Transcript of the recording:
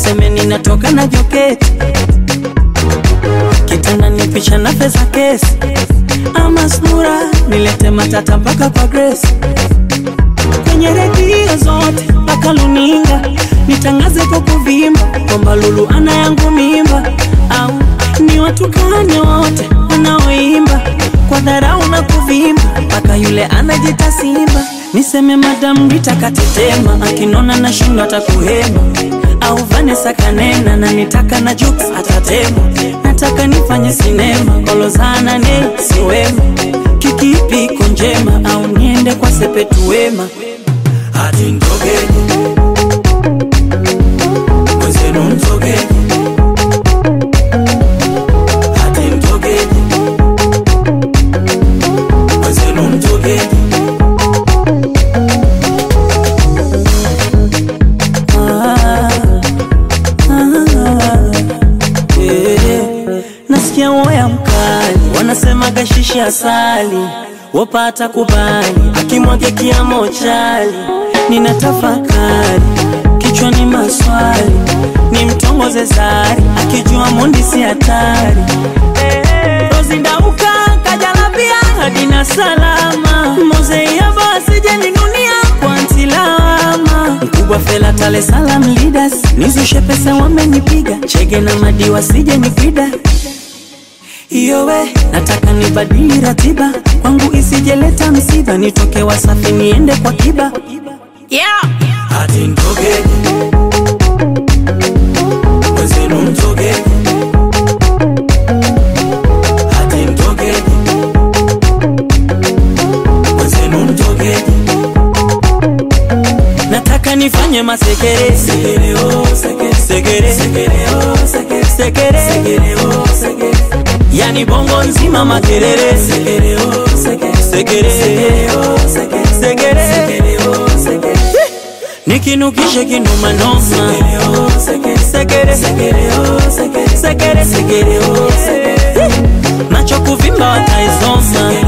waseme ninatoka na joketi kitanda ni picha na pesa kesi ama sura nilete matata mpaka kwa Grace kwenye redio zote mpaka luninga nitangaze kwa kuvimba kwamba Lulu ana yangu mimba, au ni watukane wote wanaoimba kwa dharau na kuvimba mpaka yule anajita Simba. Niseme Madam Rita katetema, akinona na shindo atakuhema, au Vanessa kanena na nitaka na Jux atatema. Nataka nifanye sinema kolozana ne siwema, kikipi iko njema, au niende kwa Sepetu Wema hati mtogeni mwenzenu mtogeni hati mtogeni mwenzenu mtogeni Ah, ah, eh. Nasikia woya mkali wanasema gashishi asali wapata kubali akimwage kiamo chali nina tafakari kichwani maswali ni mtongoze zari akijua mundi si hatari rozindauka kajalabia hadina salama mozeia basije ninunia kwa ntilama mkubwa fela tale salam leaders nizushe pesa wamenipiga chege na madiwa sije nipida iyowe nataka nibadili ratiba kwangu isijeleta msiba nitoke wasafi niende kwa kiba yeah. hati mtogeni mwenzenu mtogeni hati mtogeni mwenzenu mtogeni nataka nifanye masekere sekere oh sekere sekere sekere oh sekere sekere sekere oh sekere yani bongo nzima makelele sekere oh sekere sekere sekere oh sekere sekere sekere oh sekere nikinukishe kinuma noma sekere oh sekere sekere sekere oh sekere sekere sekere oh sekere macho kuvimba wataisoma